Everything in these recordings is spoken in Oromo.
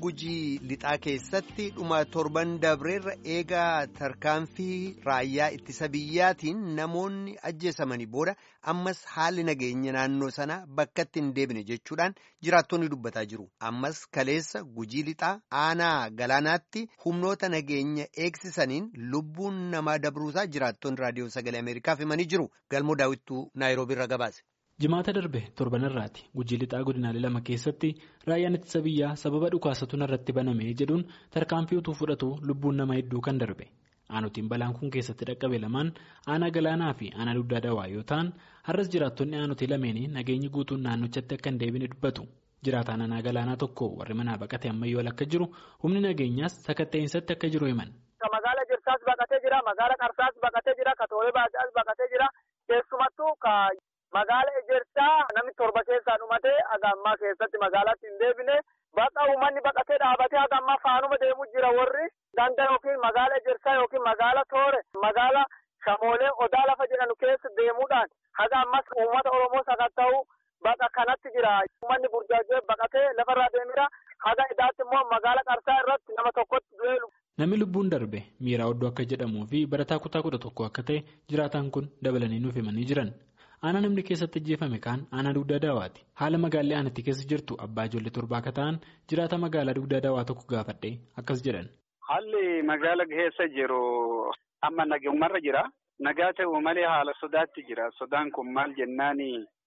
gujii lixaa keessatti dhuma torban dabreerra eegaa tarkaanfii raayyaa ittisa biyyaatiin namoonni ajjeesamanii booda ammas haalli nageenya naannoo sanaa bakkatti hin deebine jechuudhaan jiraattonni dubbataa jiru. Ammas kaleessa gujii lixaa aanaa galaanaatti humnoota nageenya eegsisaniin lubbuun namaa dabruusaa jiraattonni raadiyoo sagalee Ameerikaaf himanii jiru. Galmoo daawwittuu Naayiroobiirra gabaase. jimaata darbe torbanirraati gujii lixaa godinaalee lama keessatti raayyaan ittisa biyyaa sababa dhukaasatu irratti baname jedhuun tarkaanfii utuu fudhatu lubbuun nama hedduu kan darbe aanotiin balaan kun keessatti dhaqqabe lamaan aanaa galaanaa fi aanaa dugdaa dawaa yoo ta'an har'as jiraattonni aanotii lameenii nageenyi guutuun naannochatti akka hin deebine dubbatu jiraataan aanaa galaanaa tokko warri manaa baqate ammayyool akka jiru humni nageenyaas sakatta'insaatti akka jiru himan. magaala jirsaas baqatee jira magaala qarsaas baqatee jira katoolee baadiyyaas baqatee jira keessumattuu Magaala ejersaa namni torba keessaa dhumatee haga ammaa keessatti magaalaatti hin deebine bakka uummanni baqatee dhaabatee haga ammaa faanuma deemu jira warri ganda yookiin magaala ejersaa yookiin magaala toore magaala shamoolee odaa lafa jedhanu keessa deemuudhaan haga ammas uummata oromoo sakatta'u bakka kanatti jira uummanni burjaajee baqatee lafarraa deemira haga idaatti immoo magaala qarsaa irratti nama tokkotti du'eelu. Namni lubbuun darbe miiraa oddoo akka jedhamuu fi barataa kutaa kudha tokko akka ta'e jiraataan kun dabalanii nuuf himanii jiran. aanaa namni keessatti ajjeefame kaan aanaa dugdaa daawaati haala magaalaa aanatti keessa jirtu abbaa ijoollee torbaa akka ta'an jiraata magaalaa dugdaa daawaa tokko gaafadhe akkas jedhan. haalli magaala keessa jiru amma nagaumarra jira nagaa ta'u malee haala sodaatti jira sodaan kun maal jennaani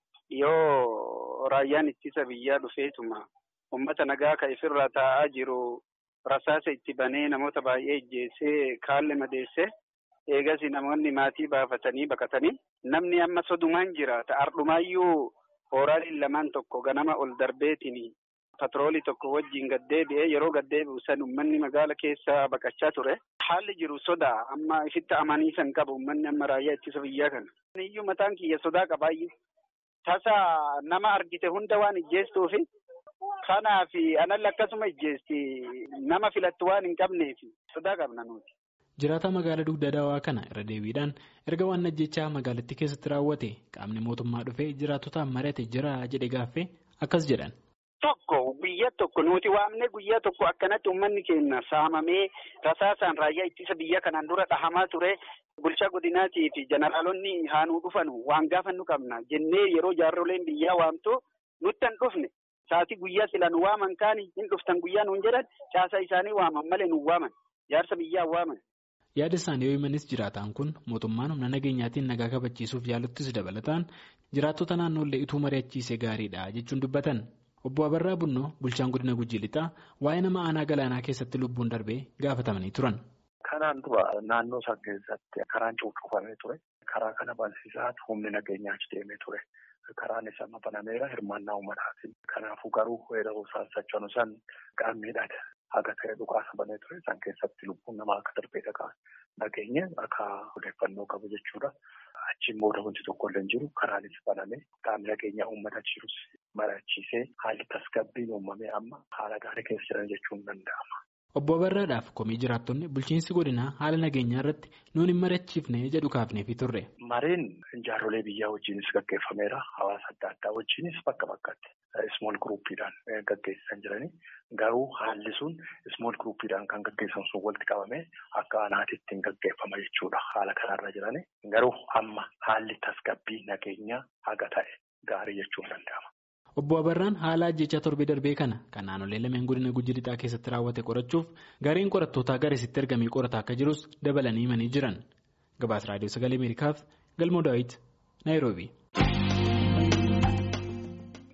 yoo raayyaan ittisa biyyaa dhufeetuma ummata nagaa ka ifirra taa'aa jiru rasaasa itti banee namoota baay'ee ijjeessee kaalle madeesse. eegas namoonni maatii baafatanii baqatanii namni amma sodumaan jiraata ardhumaayyuu hooraaleen lamaan tokko ganama ol darbeetiin patroolii tokko wajjiin gaddeebi'ee yeroo gaddeebi'u san uummanni magaala keessa baqachaa ture haalli jiru sodaa amma ifitti amaniisan qabu uummanni amma raayyaa ittisa biyyaa kana iyyuu mataan kiyya sodaa qabaayyuu tasa nama argite hunda waan ijjeestuufi kanaaf analli akkasuma ijjeesti nama filattu waan hin qabneef sodaa qabna nuti. Jiraataa magaalaa dugda daawaa kana irra deebiidhaan erga waan ajjechaa magaalattii keessatti raawwate qaamni mootummaa dhufee jiraatotaan mari'ate jira jedhe gaaffee akkas jedhan. Tokko biyya tokko nuti waamnee guyyaa tokko akkanatti uummanni keenya saamamee rasaasaan raayyaa ittisa biyya kanaan dura dhahamaa ture bulchaa godinaatii fi jeneraalonni haanuu dhufanu waan gaafannu qabna jennee yeroo jaarroleen biyyaa waamtu nutti hin dhufne saatii guyyaa sila nu waaman kaani hin dhuftan guyyaa nuun jedhan caasaa isaanii waaman malee nu waaman jaarsa biyyaa waaman. yaada isaanii yoo himanis jiraataan kun mootummaan humna nageenyaatiin nagaa kabachiisuuf yaaluttis dabalataan jiraattota naannoollee ituu mari'achiisee gaariidha jechuun dubbatan obbo Abarraa Bunnoo bulchaan godina Gujii Lixaa waa'ee nama aanaa galaanaa keessatti lubbuun darbee gaafatamanii turan. Kanaan dura naannoo isaa keessatti karaan cuuccufamee ture. Karaa kana bansiisaa humni nageenyaa achi deemee ture. Karaan isaa banameera hirmaannaa uummataatiin. Kanaafuu garuu weeraruu isaan sochoonu san qaamniidhaan haga ta'e dhukaasa banee ture. Isaan keessatti lubbuun namaa akka darbee dhagaa nageenya akka odeeffannoo qabu jechuudha. Achiin booda wanti tokko illee hin jiru. Karaanis banamee qaamni nageenyaa uummata jirus mari'achiisee haalli tasgabbiin uumamee amma haala gaarii keessa jiran jechuun danda'ama. Obbo Abarraadhaaf komii jiraattonni bulchiinsi godinaa haala nageenyaa irratti nuun hin mari'achiifne jedhu kaafneefi turre. Mareen jaarrolee biyyaa wajjinis gaggeeffameera. Hawaasa adda addaa wajjinis bakka bakkatti ismool guruuppiidhaan gaggeessan jiranii. Garuu haalli sun ismool guruuppiidhaan kan gaggeessan sun walitti qabamee akka aanaatitti hin gaggeeffama jechuudha. Haala kanarra jiranii. Garuu amma haalli tasgabbii nageenyaa haga ta'e gaarii jechuun danda'ama. Obbo Abarraan haala ajjechaa torbee darbee kana kan naannolee lameen godina Gujii Lixaa keessatti raawwate qorachuuf gareen qorattootaa garasitti ergamee qorataa akka jirus dabalanii himanii jiran. Gabaasa Raadiyoo Sagalee Ameerikaaf Galmoo Daawit Naayiroobii.